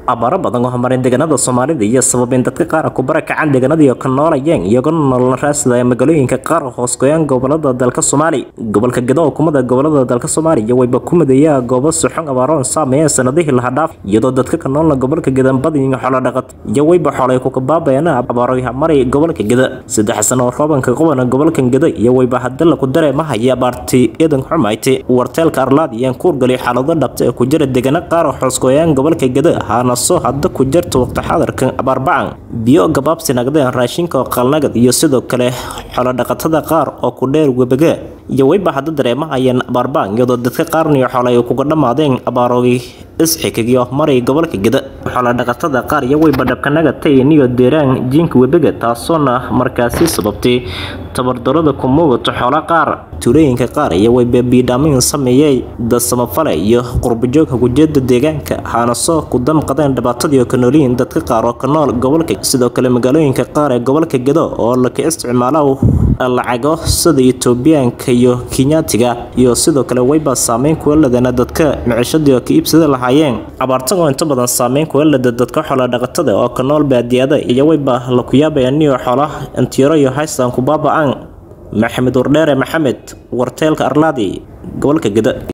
abaaro badan oo horumarin deegaanada soomaalida iyo sababin dadka qaar ku barakacaan deegaanadii ka noolayeen iyagoo nolol raadsadaya magaalooyinka qaar hoos goyaan gobolada dalka soomaaliya gobolka gedo kumada gobolada dalka soomaaliya wayba ku mideeyaa goobo suxun abaaroon saameeyeen sanadihii laha dhaaf iyadoo dadka ka noolna gobolka gedan badin xoolo dhaqat iyo wayba xoolay ku kabaabayaan abaarooyaha maray gobolka geda saddex sano oo roobanka qobana gobolka geda iyo wayba hadda laku dareemahaya abaarti idan xumayti warteelka arlaad iyo kuurgali xaalado dhabta ee ku jira deegaano qaar oo hoos goyaan gobolka geda ahaana soo hadda ku jirta waqti xadarkan abaarbacan biyo gabaabsi nagdeen raashinka oo qalnagad iyo sidoo kale xoolodhaqatada qaar oo ku dheer webaga iyo wayba hadda dareemahayeen abaarbacan iyadoo dadka qaarniyo xoole ay kuga dhammaadeen abaaroogi isxikigiyo maray gobolka geda xoolodhaqatada qaar iyo wayba dhabkanaga tayniyo deeraan jiinka webaga taasoona markaasi sababtay tabardarada ku muugato xoola qaar tuulooyinka qaar iyo wayba biidhaamin sameeyey dad samafale iyo qurbajoogka gujeeda deegaanka haana soo ku damqadeen dhibaatadii ka noolyihiin dadka qaar oo ka nool gobolka sidoo kale magaalooyinka qaar ee gobolka gedo oo laka isticmaalo lacago sida etoobiyaanka iyo kenyaatiga iyo sidoo kale wayba saameyn kuwa ladana dadka micishadii oo ka iibsada lahaayeen abaartan oo inta badan saameyn kuwa lada dadka xoola dhaqatada oo ka nool baadiyada iyo wayba laku yaabaya niyo xoolaha intiro iyo haystan ku baaba-aan maxamed wardheere maxamed warteelka arlaadi gobolka geda